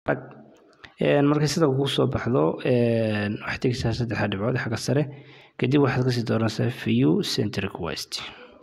markay sida kugu soo baxdo waxaad tegeysaa saddexda dhibcood xagga sare kadib waxaad kasii dooranaysaa view center request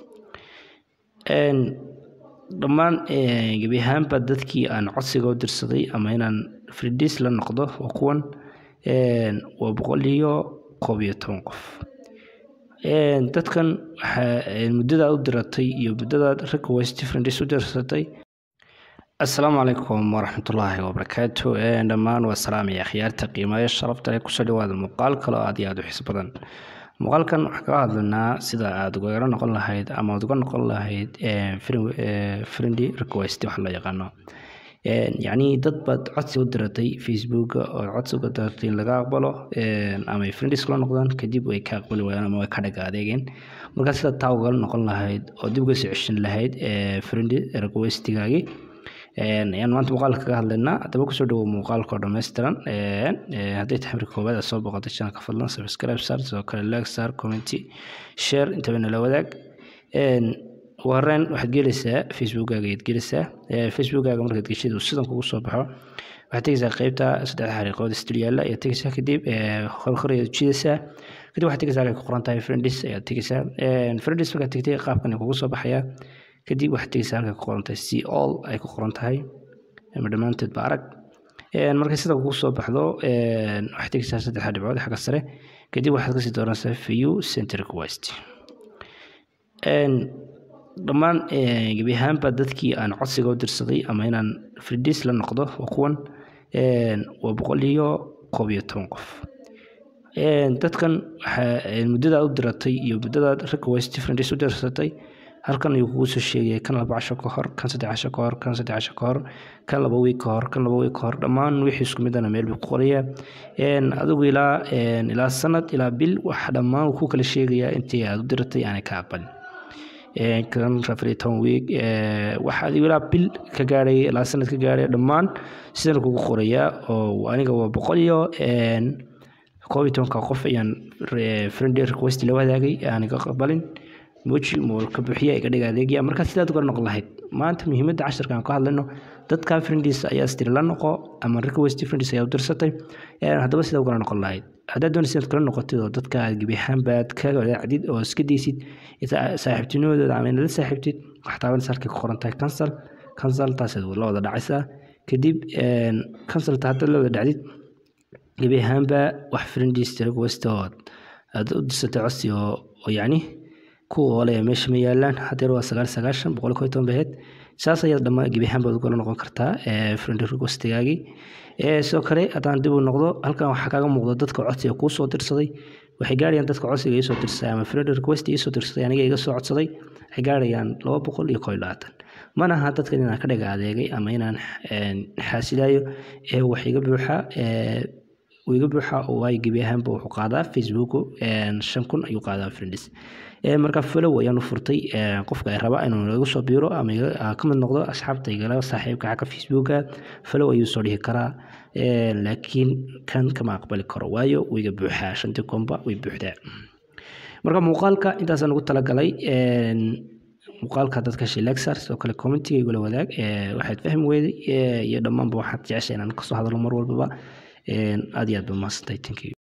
dhammaan gebi ahaanba dadkii aan codsiga u dirsaday ama inaan fridis la noqdo waa kuwan waa boqol iyo koob iyo toban qof dadkan muddadaad u diratay iyo muddadaad request fridis u dirsatay asalaamu calaykum waraxmatullaahi wabarakaatu dhammaan waa salaamaya akhyaarta qiimayo sharafta leh kusoo dhawaada muuqaal kale oo aad iyo aad u xiis badan muuqaalkan waxaan kaga hadlaynaa sida aad ugala noqon lahayd ama aad uga noqon lahayd friendly request wax loo yaqaano yacni dad baad codsi u diratay facebooka oo codsi uga diratay in laga aqbalo ama ay friendis kula noqdaan kadib way ka aqbali waayaan ama way ka dhaga adeegeen markaa sida taa ugala noqon lahayd oo dib uga soo ceshan lahayd friendly requestigaagii ayaan maanta muuqaalka kaga hadlaynaa haddaba kusoo dhawow muuqaalka oo dhammaystiran hadday tahay marka koowaad aad soo boqotay channelka fadlan subscribe saar sidoo kale like saar commenti share intaba nala wadaag ugu horreyn waxaad gelaysaa facebookkaaga ayaad gelaysaa facebookkaaga markaad geshid uu sidan kugu soo baxo waxaad tegeysaa qeybta saddexda xariiqood istil yaalla ayaad tegeysaa kadib horhor ayaad jidaysaa kadib waxaad tegeysaa halkay ku qoran tahay friendis ayaad tegeysaa friendis markaad tegtay qaabkan kugu soo baxayaa kadib waxaad tegeysaa halkay ku qoran tahay c all ay ku qoran tahay ama dhammaanteed ba arag markay sida kugu soo baxdo waxaad tegeysaa saddexda dhibcood xagga sare kadib waxaad kasii dooranaysaa view center request dhammaan gebi ahaanba dadkii aan codsiga u dirsaday ama inaan fridis la noqdo waa kuwan waa boqol iyo koob iyo toban qof dadkan muddadaad u diratay iyo muddadaad request friendis u dirsatay halkan ayuu kugu soo sheegaya kan laba casho ka hor kan saddex casho ka hor kan saddex casho ka hor kan laba wiig ka hor kan laba wiig ka hor dhammaan wixii isku midana meel buu ku qorayaa adigu ilaa ilaa sanad ilaa bil wax dhammaan wuu ku kala sheegayaa intii aad u diratay aanay ka aqbalin kan afar iyo toban wiig wax adigu ilaa bil ka gaadhay ilaa sanad ka gaadhay dhammaan sidan kugu qorayaa oo aniga waa boqol iyo koob iyo tobanka qof ayaan friendly request la wadaagay aanay ka aqbalin moji moolka buuxiya iga dhiga adeegya markaa sidaad uga noqon lahayd maanta muhiimadda casharka aan ka hadlayno dadka friendis ayaa istiri la noqo ama request friendis ayaa u dirsatay haddaba sidaa ugala noqon lahayd haddaad doonaysa inaad kala noqotid oo dadka aad gebi ahaanbaad ka wadaacdid oo iska daysid saaxiibtinimadooda ama inaad la saaxiibtid waxaad taabanaysa halkay ku qoran tahay cancel cancel taasaad la wada dhacaysaa kadib cancelta haddaad la wada dhacdid gebi ahaanba wax friendis request oo aad u dirsatay codsi oo yacni kuwa ole meesha ma yaalaan hadeer waa sagaal sagaashan boqol koy toban baheed saas ayaad dhammaan gebi ahaan baad ugala noqon kartaa friend requestigaagii sidoo kale haddaan dib u noqdo halkan waxaa kaaga muuqda dadka codsiga kuu soo dirsaday waxay gaarayaan dadka codsiga iisoo dirsaday ama friend request iisoo dirsaday aniga iga soo codsaday waxay gaarayaan laba boqol iyo kow iyo labaatan mana aha dadkan inaan ka dhaga adeegay ama inaan xaasilayo ee wax iga buuxa iga buuxa oo waayo gebi ahaanba wuxuu qaadaa facebook shan kun ayuu qaadaa friendis marka follow ayaan u furtay qofka ay raba inuu igu soo biiro ama ka mid noqdo asxaabta igala saaxiibka xagga facebooka follow ayuu soo dhihi karaa laakiin kan kama aqbali karo waayo wiga buuxaa shantii komba way buuxdaa marka muuqaalka intaasaan ugu talagalay muuqaalka dadka shilexar sidoo kale commentiga igula wadaag waxaad fahmi weyday iyo dhammaanba waxaad jecesha inaan kasoo hadlo mar walbaba aad iyo aad ba mahadsantahay thank you